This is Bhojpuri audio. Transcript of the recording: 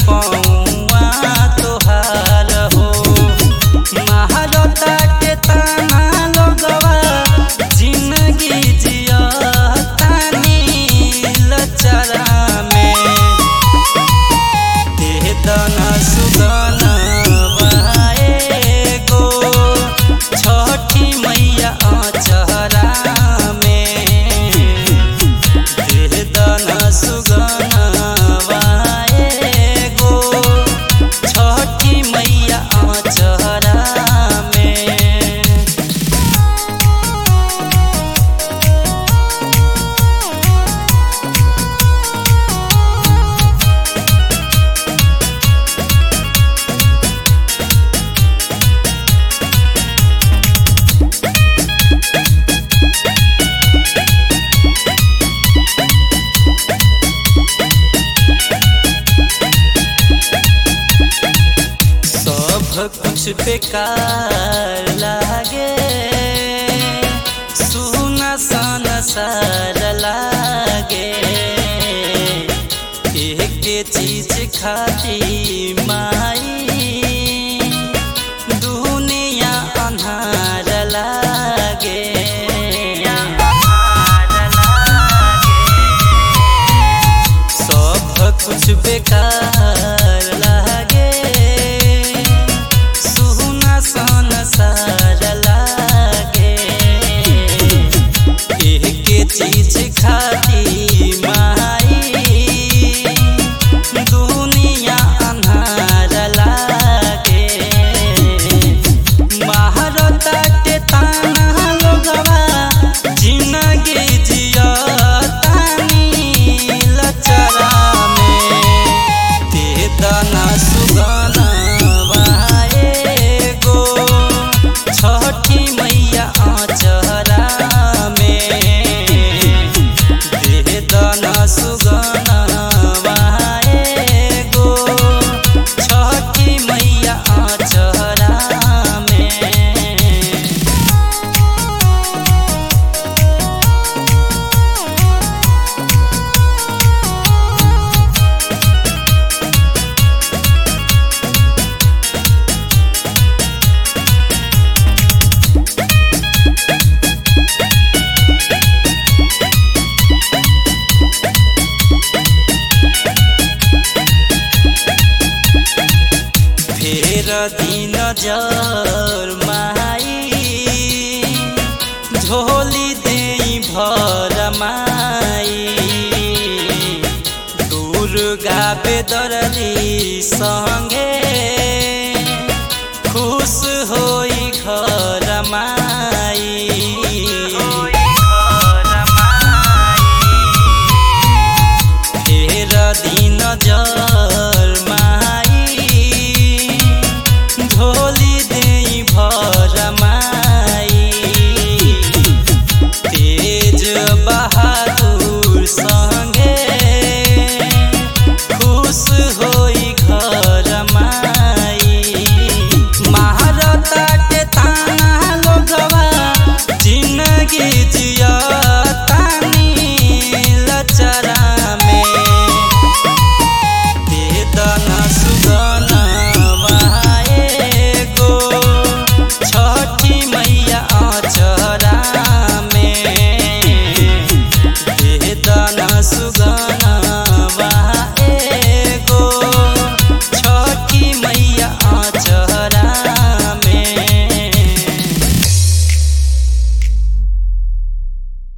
पौआ तोहार हो महारता के ताना लोगवा जिंदगी जियतानी लचरा में देह दना सुगना गो छठी मैया चहरा में देह दना सुगना गो छठी मैया चहरा में सब कुछ बेकार लागे सुना सन सार लागे एक चीज खाती माई दुनिया अन्हार लागे सब कुछ बेकार लागे सुना सन सार लागे एक चीज खाती माई दुनिया अन्हार लागे महारता के ताना लोगवा जिंदगी जियतानी लचरा में ते दाना सुगाना गो छठी मैया चहरा में देह दाना सुगाना गो छठी मैया चहरा में फेर दिन जर माई झोली दे भर माई दुर्गा बेदरली संगे